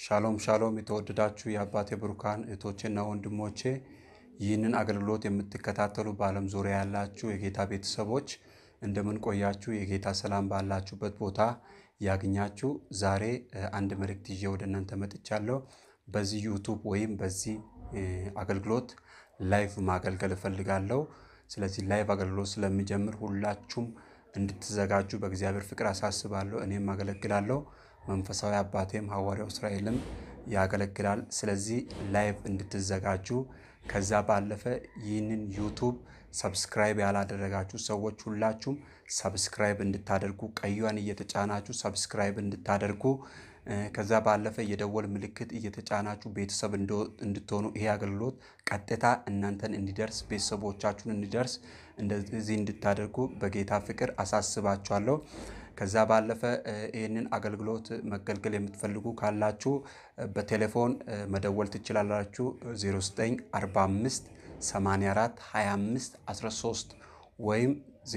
ሻሎም ሻሎም የተወደዳችሁ የአባቴ ብሩካን እህቶቼና ወንድሞቼ ይህንን አገልግሎት የምትከታተሉ በዓለም ዙሪያ ያላችሁ የጌታ ቤተሰቦች እንደምን ቆያችሁ? የጌታ ሰላም ባላችሁበት ቦታ ያግኛችሁ። ዛሬ እ፣ አንድ መልእክት ይዤ ወደ እናንተ መጥቻለሁ። በዚህ ዩቱብ ወይም በዚህ እ፣ አገልግሎት ላይቭ ማገልገል እፈልጋለሁ። ስለዚህ ላይቭ አገልግሎት ስለሚጀምር ሁላችሁም እንድትዘጋጁ በእግዚአብሔር ፍቅር አሳስባለሁ። እኔም አገለግላለሁ። መንፈሳዊ አባቴም ሐዋርያው እስራኤልም ያገለግላል። ስለዚህ ላይቭ እንድትዘጋጁ ከዛ ባለፈ ይህንን ዩቱብ ሰብስክራይብ ያላደረጋችሁ ሰዎች ሁላችሁም ሰብስክራይብ እንድታደርጉ ቀዩን እየተጫናችሁ ሰብስክራይብ እንድታደርጉ እ፣ ከዛ ባለፈ የደወል ምልክት እየተጫናችሁ ቤተሰብ እንዶ- እንድትሆኑ ይሄ አገልግሎት ቀጥታ እናንተን እንዲደርስ ቤተሰቦቻችሁን እንዲደርስ እንደዚህ እንድታደርጉ በጌታ ፍቅር አሳስባችኋለሁ። ከዛ ባለፈ እ፣ ይህንን አገልግሎት መገልገል የምትፈልጉ ካላችሁ እ፣ በቴሌፎን እ፣ መደወል ትችላላችሁ 0945 84 25 13 ወይም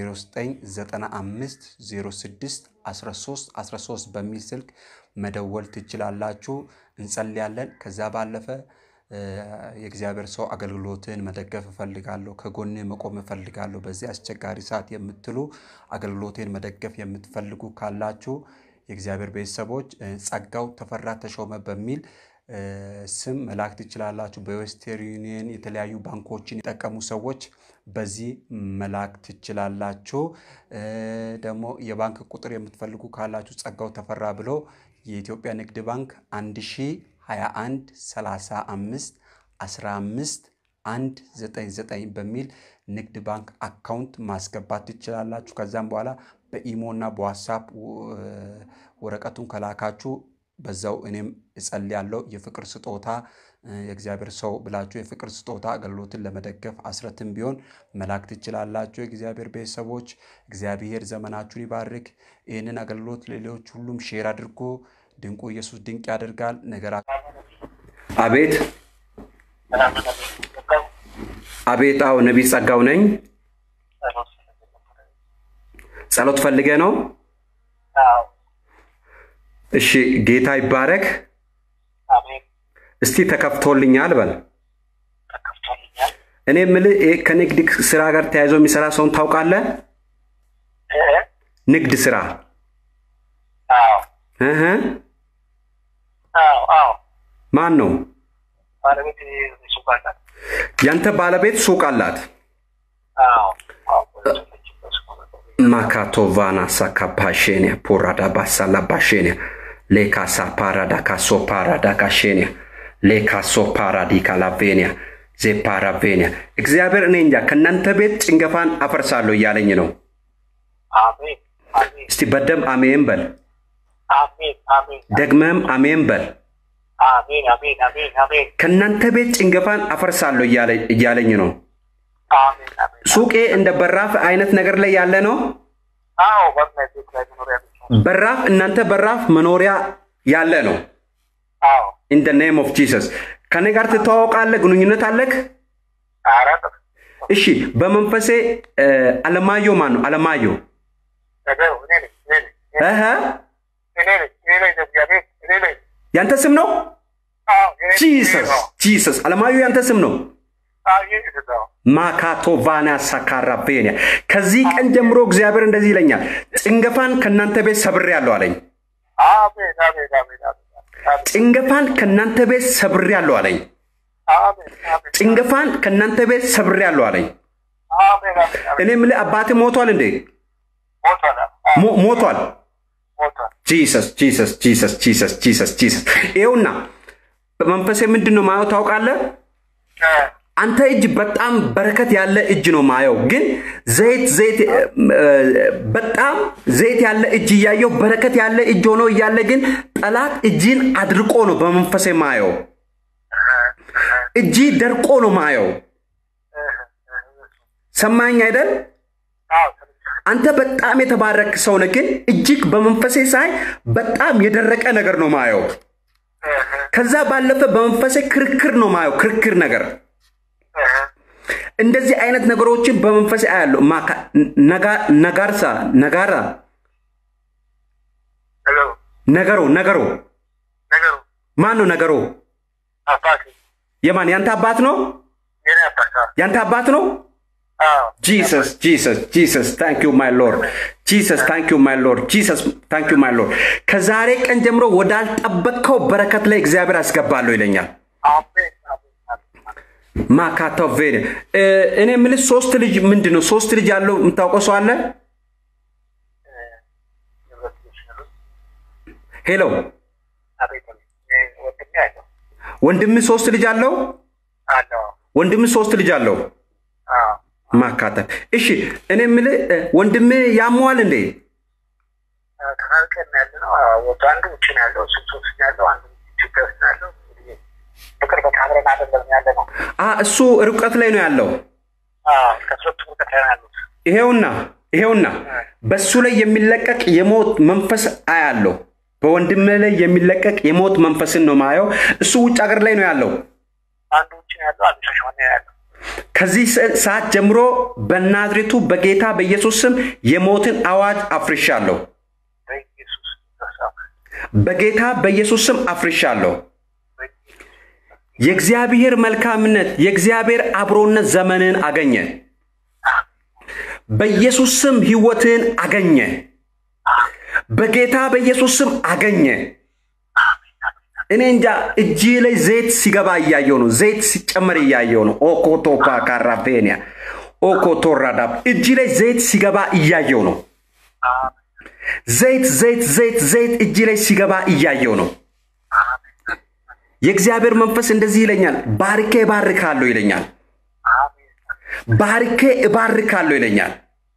0995 06 13 13 በሚል ስልክ መደወል ትችላላችሁ። እንጸልያለን። ከዛ ባለፈ እ፣ የእግዚአብሔር ሰው አገልግሎትን መደገፍ እፈልጋለሁ፣ ከጎን መቆም እፈልጋለሁ በዚህ አስቸጋሪ ሰዓት የምትሉ አገልግሎቴን መደገፍ የምትፈልጉ ካላችሁ የእግዚአብሔር ቤተሰቦች እ፣ ጸጋው ተፈራ ተሾመ በሚል እ፣ ስም መላክ ትችላላችሁ። በዌስተርን ዩኒየን የተለያዩ ባንኮችን የጠቀሙ ሰዎች በዚህ መላክ ትችላላችሁ። እ፣ ደግሞ የባንክ ቁጥር የምትፈልጉ ካላችሁ ጸጋው ተፈራ ብሎ የኢትዮጵያ ንግድ ባንክ 1021 35 15 199 በሚል ንግድ ባንክ አካውንት ማስገባት ትችላላችሁ። ከዛም በኋላ በኢሞ እና በዋትሳፕ ው- ወረቀቱን ከላካችሁ በዛው እኔም እጸልያለሁ። የፍቅር ስጦታ እ፣ የእግዚአብሔር ሰው ብላችሁ የፍቅር ስጦታ አገልግሎትን ለመደገፍ አስረትም ቢሆን መላክ ትችላላችሁ። የእግዚአብሔር ቤተሰቦች እግዚአብሔር ዘመናችሁን ይባርክ። ይህንን አገልግሎት ሌሎች ሁሉም ሼር አድርጎ ድንቁ ኢየሱስ ድንቅ ያደርጋል ነገራ አቤት አቤት። አዎ ነቢይ ጸጋው ነኝ። ጸሎት ፈልገ ነው። እሺ ጌታ ይባረክ። እስቲ ተከፍቶልኛል በል። እኔ የምልህ ይሄ ከንግድ ስራ ጋር ተያይዞ የሚሰራ ሰውን ታውቃለህ? ንግድ ስራ እህ ማን ነው? ያንተ ባለቤት ሱቅ አላት። ማካቶቫና ሳካፓሼኒያ ፖራዳ ባሳላ ባሼኒያ ሌካሳ ፓራዳ ካሶ ፓራዳ ካሼኒያ ሌካሶ ፓራዲ ካላቬኒያ ዜፓራቬኒያ እግዚአብሔር እኔ እንጃ ከእናንተ ቤት ጭንገፋን አፈርሳለሁ እያለኝ ነው። እስቲ በደም አሜን በል፣ ደግመም አሜን በል። ከእናንተ ቤት ጭንገፋን አፈርሳለሁ እያለ- እያለኝ ነው። ሱቄ እንደ በራፍ አይነት ነገር ላይ ያለ ነው። በራፍ እናንተ በራፍ መኖሪያ ያለ ነው። ኢን ደ ኔም ኦፍ ጂሰስ ከኔ ጋር ትተዋወቃለህ? ግንኙነት አለክ? እሺ። በመንፈሴ እ፣ አለማየሁ ማን ነው? አለማየሁ እህ ያንተ ስም ነው? ጂሰስ ጂሰስ። አለማየሁ ያንተ ስም ነው? ማካቶቫና ሳካራቬኒያ ከዚህ ቀን ጀምሮ እግዚአብሔር እንደዚህ ይለኛል፣ ጭንገፋን ከእናንተ ቤት ሰብሬያለሁ አለኝ። ጭንገፋን ከእናንተ ቤት ሰብሬያለሁ አለኝ። ጭንገፋን ከእናንተ ቤት ሰብሬያለሁ አለኝ። እኔ የምልህ አባትህ ሞቷል እንዴ? ሞ- ሞቷል። ጂሰስ ጂሰስ ጂሰስ ጂሰስ ጂሰስ ጂሰስ። ይኸውና በመንፈሴ ምንድን ነው ማየው ታውቃለህ? አንተ እጅ በጣም በረከት ያለ እጅ ነው ማየው፣ ግን ዘይት ዘይት እ፣ በጣም ዘይት ያለ እጅ እያየው በረከት ያለ እጅ ሆኖ እያለ ግን ጠላት እጅን አድርቆ ነው በመንፈሴ ማየው። እጅ ደርቆ ነው ማየው። ሰማኝ አይደል? አንተ በጣም የተባረክ ሰው ነህ፣ ግን እጅግ በመንፈሴ ሳይ በጣም የደረቀ ነገር ነው ማየው። ከዛ ባለፈ በመንፈሴ ክርክር ነው ማየው፣ ክርክር ነገር እንደዚህ አይነት ነገሮችን በመንፈስ አያለሁ። ማካ ነጋ- ነጋርሳ ነጋራ ነገሮ ነገሮ ማን ነው ነገሩ? አባቴ የማን ያንተ አባት ነው? የኔ አባት አዎ። ያንተ አባት ነው? አዎ ጂሰስ ጂሰስ ጂሰስ ታንክ ዩ ማይ ሎርድ ጂሰስ ታንክ ዩ ማይ ሎርድ ጂሰስ ታንክ ዩ ማይ ሎርድ። ከዛሬ ቀን ጀምሮ ወዳልጠበቅከው በረከት ላይ እግዚአብሔር አስገባለሁ ይለኛል። አሜን አሜን አሜን። ማካታው ቬደ እኔ የምልህ ሶስት ልጅ ምንድን ነው ሶስት ልጅ ያለው የምታውቀው ሰው አለ? እ፣ የሁለት ልጆች አሉት። ሄሎ አቤት አቤት። እ፣ ወንድሜ አለው ወንድምህ ሶስት ልጅ አለው? አለው ወንድምህ ሶስት ልጅ አለው? አዎ ማካተል እሺ። እኔ የምልህ እ፣ ወንድምህ ያመዋል እንዴ? ተናርቀን ያለ ነው። ወደ አንዱ ውጭ ነው ያለው፣ እሱም ሶስት ነው ያለው፣ አንዱ ኢትዮጵያ ውስጥ ነው ያለው። እንግዲህ በቅርበት አብረን አይደለም ያለ ነው። አ እሱ ርቀት ላይ ነው ያለው። አዎ ከሶስቱ ርቀት ላይ ነው ያሉት። ይሄውና ይሄውና በሱ ላይ የሚለቀቅ የሞት መንፈስ አያለው። በወንድምህ ላይ የሚለቀቅ የሞት መንፈስን ነው ማየው። እሱ ውጭ ሀገር ላይ ነው ያለው። አንዱ ውጭ ነው ያለው፣ አንዱ ሻሸመኔ ነው ያለው። ከዚህ ሰ- ሰዓት ጀምሮ በናዝሬቱ በጌታ በኢየሱስ ስም የሞትን አዋጅ አፍርሻለሁ። በኢየሱስ ክርስቶስ በጌታ በኢየሱስ ስም አፍርሻለሁ። የእግዚአብሔር መልካምነት የእግዚአብሔር አብሮነት ዘመንን አገኘ። በኢየሱስ ስም ህይወትን አገኘ። በጌታ በኢየሱስ ስም አገኘ። እኔ እንጃ እጅ ላይ ዘይት ሲገባ እያየው ነው። ዘይት ሲጨመር እያየው ነው። ኦኮቶፓ ካራቬኒያ ኦኮቶራዳ እጅ ላይ ዘይት ሲገባ እያየው ነው። ዘይት ዘይት ዘይት ዘይት እጅ ላይ ሲገባ እያየው ነው። የእግዚአብሔር መንፈስ እንደዚህ ይለኛል፣ ባርኬ እባርካለሁ ይለኛል። ባርኬ እባርካለሁ ይለኛል።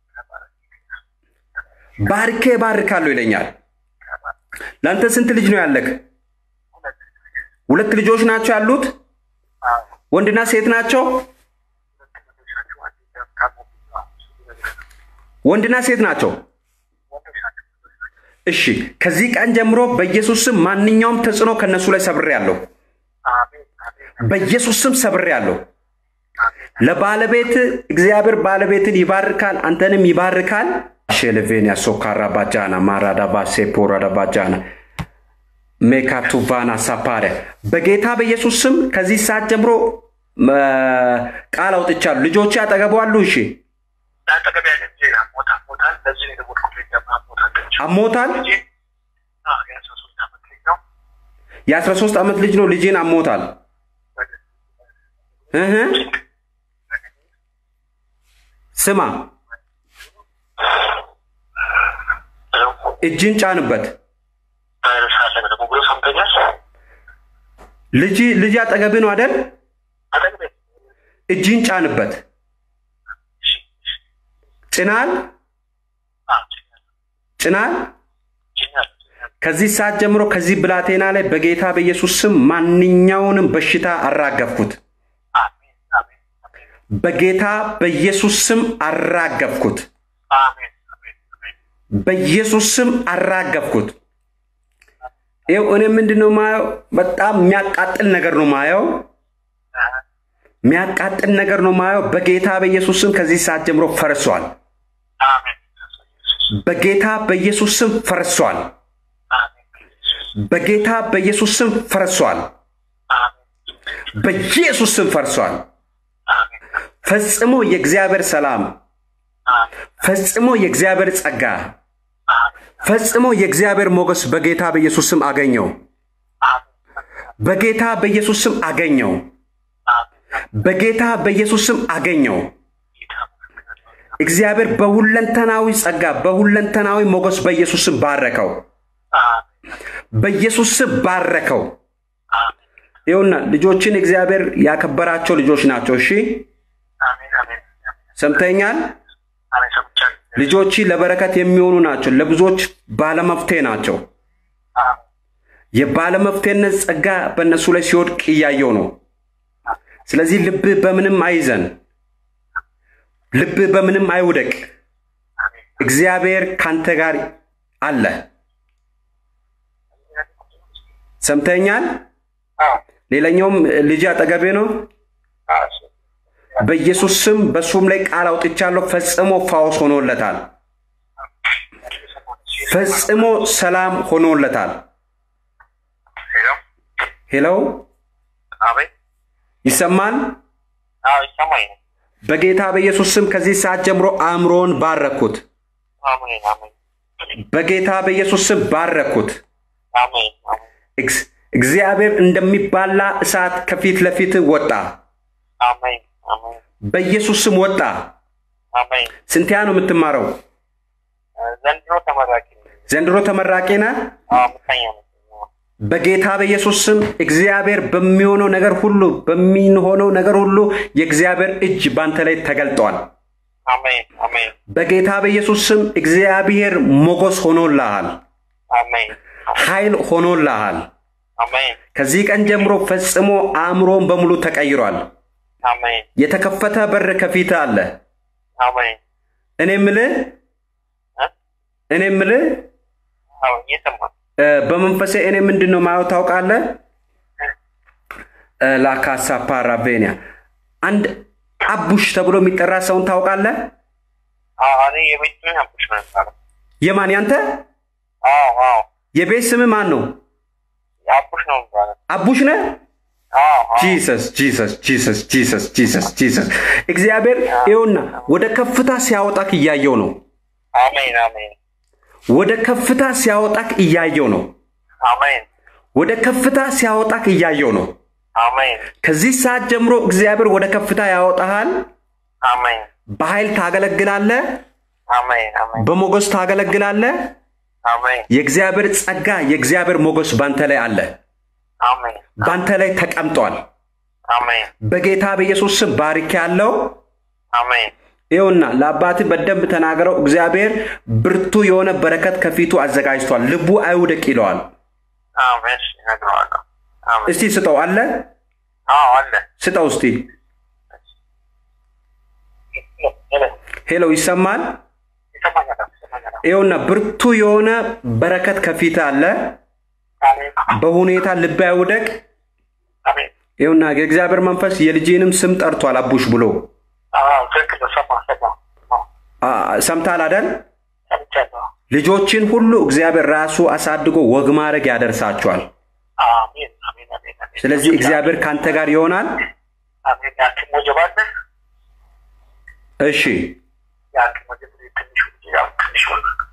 ባርኬ እባርካለሁ ይለኛል። ለአንተ ስንት ልጅ ነው ያለክ? ሁለት ልጆች ናቸው ያሉት። ወንድና ሴት ናቸው። ወንድና ሴት ናቸው። እሺ፣ ከዚህ ቀን ጀምሮ በኢየሱስ ስም ማንኛውም ተጽዕኖ ከነሱ ላይ ሰብሬያለሁ። በኢየሱስ ስም ሰብሬያለሁ። ለባለቤት እግዚአብሔር ባለቤትን ይባርካል፣ አንተንም ይባርካል። ሼልቬንያ ሶካራ ባጃና ማራዳ ባሴ ፖራዳ ባጃና ሜካቱቫና ሳፓሪያ በጌታ በኢየሱስ ስም ከዚህ ሰዓት ጀምሮ እ፣ ቃል አውጥቻለሁ። ልጆች አጠገቡ አሉ። እሺ፣ አጠገብ ያለ ልጄ ሞታ ሞታል። ለዚህ ነው የደወልኩት። ልጄ ሞታለች። አሞታል። ልጄ አዎ፣ የአስራ ሶስት ዓመት ልጅ ነው። የአስራ ሶስት ዓመት ልጅ ነው። ልጄን አሞታል። እህ ስማ፣ እጅን ጫንበት። ቫይረስ አለ ደግሞ ብሎ ሰምተኛል። ልጅ ልጅ አጠገብ ነው አደል? አጠገቤ እጅን ጫንበት። እሺ፣ እሺ። ጭናል አዎ፣ ጭኛለሁ፣ ጭናል። ጭኛለሁ፣ ጭኛለሁ። ከዚህ ሰዓት ጀምሮ ከዚህ ብላቴና ላይ በጌታ በኢየሱስ ስም ማንኛውንም በሽታ አራገፍኩት። አሜን፣ አሜን፣ አሜን፣ በጌታ በኢየሱስ ስም አራገፍኩት። አሜን፣ አሜን፣ አሜን። በኢየሱስ ስም አራገፍኩት። ይኸው እኔ ምንድን ነው ማየው? በጣም የሚያቃጥል ነገር ነው ማየው። አዎ፣ የሚያቃጥል ነገር ነው ማየው። በጌታ በኢየሱስ ስም ከዚህ ሰዓት ጀምሮ ፈርሷል። አሜን፣ በጌታ በኢየሱስ ስም ፈርሷል። አሜን፣ በጌታ በኢየሱስ ስም ፈርሷል። አሜን፣ በኢየሱስ ስም ፈርሷል። አሜን፣ ፈጽሞ የእግዚአብሔር ሰላም፣ አሜን፣ ፈጽሞ የእግዚአብሔር ጸጋ፣ አሜን፣ ፈጽሞ የእግዚአብሔር ሞገስ በጌታ በኢየሱስ ስም አገኘው። አሜን፣ በጌታ በኢየሱስ ስም አገኘው። አሜን። በጌታ በኢየሱስ ስም አገኘው። ጌታ ይመስገን። እግዚአብሔር በሁለንተናዊ ጸጋ፣ በሁለንተናዊ ሞገስ በኢየሱስ ስም ባረከው። አሜን፣ በኢየሱስ ስም ባረከው። አሜን፣ ይኸውና ልጆችን እግዚአብሔር ያከበራቸው ልጆች ናቸው። እሺ አሜን፣ አሜን፣ ሰምተኛል። አሜን። ሰምቻለሁ። ልጆች ለበረከት የሚሆኑ ናቸው። ለብዙዎች ባለመፍትሄ ናቸው። አሜን፣ የባለመፍትሄነት ጸጋ በእነሱ ላይ ሲወድቅ እያየው ነው። ስለዚህ ልብህ በምንም አይዘን፣ ልብህ በምንም አይውደቅ። አሜን። እግዚአብሔር ካንተ ጋር አለ። ሰምተኛል። አዎ፣ ሌላኛውም ልጅ አጠገቤ ነው። አዎ፣ እሱ በኢየሱስ ስም በሱም ላይ ቃል አውጥቻለሁ። ፈጽሞ ፋውስ ሆኖለታል። ፈጽሞ ሰላም ሆኖለታል። ሄሎ፣ ሄሎ አቤት። ይሰማል? አዎ ይሰማኝ ነው። በጌታ በኢየሱስ ስም ከዚህ ሰዓት ጀምሮ አእምሮን ባረኩት። አሜን አሜን በጌታ በኢየሱስ ስም ባረኩት። አሜን አሜን እግዝ- እግዚአብሔር እንደሚባላ እሳት ከፊት ለፊት ወጣ። አሜን አሜን በኢየሱስ ስም ወጣ። አሜን። ስንትያ ነው የምትማረው? ዘንድሮ ተመራቂ ነኝ። ዘንድሮ ተመራቂ ነህ? አዎ አምስተኛ ነው። በጌታ በኢየሱስ ስም እግዚአብሔር በሚሆነው ነገር ሁሉ በሚሆነው ነገር ሁሉ የእግዚአብሔር እጅ ባንተ ላይ ተገልጧል። አሜን አሜን በጌታ በኢየሱስ ስም እግዚአብሔር ሞገስ ሆኖልሃል፣ አሜን ኃይል ሆኖልሃል። አሜን ከዚህ ቀን ጀምሮ ፈጽሞ አእምሮን በሙሉ ተቀይሯል። አሜን የተከፈተ በር ከፊት አለ። አሜን። እኔ ምልህ እ? እኔ ምልህ አዎ እየሰማሁ እ፣ በመንፈሴ እኔ ምንድን ነው ማየው ታውቃለህ? እ፣ ላካሳ ፓራቬኒያ አንድ አቡሽ ተብሎ የሚጠራ ሰውን ታውቃለህ? አዎ እኔ የቤት ምን አቡሽ ነው የሚባለው? የማን ያንተ አዎ አዎ የቤት ስም ማን ነው? አቡሽ ነው የሚባለው። አቡሽ ነህ? አዎ አዎ ጂሰስ ጂሰስ ጂሰስ ጂሰስ ጂሰስ ጂሰስ እግዚአብሔር ይኸውና ወደ ከፍታ ሲያወጣክ እያየው ነው። አሜን አሜን ወደ ከፍታ ሲያወጣክ እያየው ነው። አሜን ወደ ከፍታ ሲያወጣክ እያየው ነው። አሜን ከዚህ ሰዓት ጀምሮ እግዚአብሔር ወደ ከፍታ ያወጣሃል። አሜን በኃይል ታገለግላለህ። አሜን አሜን በሞገስ ታገለግላለህ። አሜን የእግዚአብሔር ጸጋ፣ የእግዚአብሔር ሞገስ ባንተ ላይ አለ፣ አሜን ባንተ ላይ ተቀምጧል። አሜን በጌታ በኢየሱስ ስም ባርክ ያለው አሜን ይኸውና ለአባትህ በደንብ ተናገረው። እግዚአብሔር ብርቱ የሆነ በረከት ከፊቱ አዘጋጅቷል። ልቡ አይውደቅ ይለዋል። አሜን እሺ፣ እነግረዋለሁ። አሜን እስቲ ስጠው አለ አዎ አለ ስጠው እስቲ። ሄሎ ይሰማል? ይሰማኛል ይሰማኛል። ይኸውና ብርቱ የሆነ በረከት ከፊት አለ። አሜን በሁኔታ ልብ አይውደቅ። አሜን ይኸውና የእግዚአብሔር መንፈስ የልጅንም ስም ጠርቷል አቡሽ ብሎ አዎ ትክክል ነው። ሰማሁ ሰማሁ ሰማሁ አ፣ ሰምታል አደል? ሰምቻለሁ። ልጆችን ሁሉ እግዚአብሔር ራሱ አሳድጎ ወግ ማድረግ ያደርሳቸዋል። አሜን አሜን አሜን አሜን። ስለዚህ እግዚአብሔር ካንተ ጋር ይሆናል። አሜን። የሐኪም ወጀብ አለ። እሺ የሐኪም ወጀብ ትንሹ ያው ትንሹ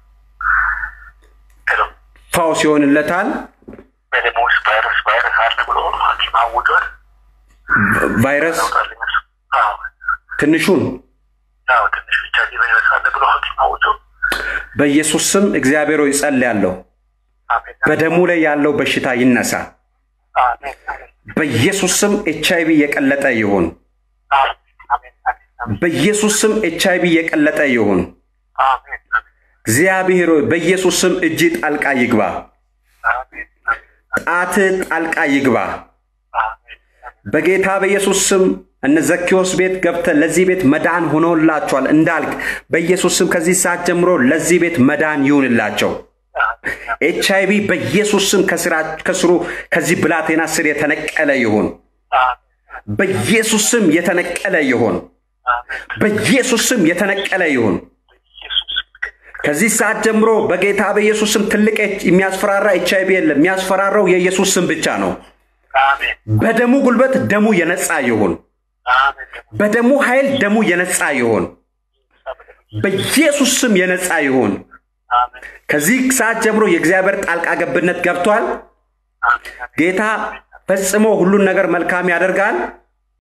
ሄሎ ፈውስ ይሆንለታል። በደሞ ውስጥ ቫይረስ ቫይረስ አለ ብሎ ሐኪም አውጇል። ቫይረስ ያውጣል እነሱ። አዎ ትንሹን ያው ትንሽ ብቻ ቫይረስ አለ ብሎ ሐኪም አውጆ በኢየሱስ ስም እግዚአብሔር ሆይ ጸልያለሁ። አሜን በደሙ ላይ ያለው በሽታ ይነሳ። አሜን አሜን በኢየሱስ ስም ኤች አይቪ የቀለጠ ይሁን። አሜን አሜን አሜን በኢየሱስ ስም ኤች አይቪ የቀለጠ ይሁን። አሜን አሜን እግዚአብሔር ሆይ በኢየሱስ ስም እጅ ጣልቃ ይግባ። አሜን ጣት ጣልቃ ይግባ። አሜን በጌታ በኢየሱስ ስም እነ ዘኪዎስ ቤት ገብተ ለዚህ ቤት መዳን ሆኖላቸዋል እንዳልክ በኢየሱስ ስም ከዚህ ሰዓት ጀምሮ ለዚህ ቤት መዳን ይሁንላቸው። ኤች አይቪ በኢየሱስ ስም ከስራ- ከስሩ ከዚህ ብላቴና ስር የተነቀለ ይሁን። በኢየሱስ ስም የተነቀለ ይሁን። በኢየሱስ ስም የተነቀለ ይሁን። ከዚህ ሰዓት ጀምሮ በጌታ በኢየሱስ ስም ትልቅ ኤች- የሚያስፈራራ ኤች አይቪ የለም። የሚያስፈራራው የኢየሱስ ስም ብቻ ነው። በደሙ ጉልበት ደሙ የነጻ ይሁን። በደሙ ኃይል ደሙ የነጻ ይሁን። በኢየሱስ ስም የነጻ ይሁን። ከዚህ ሰዓት ጀምሮ የእግዚአብሔር ጣልቃ ገብነት ገብቷል። ጌታ ፈጽሞ ሁሉን ነገር መልካም ያደርጋል።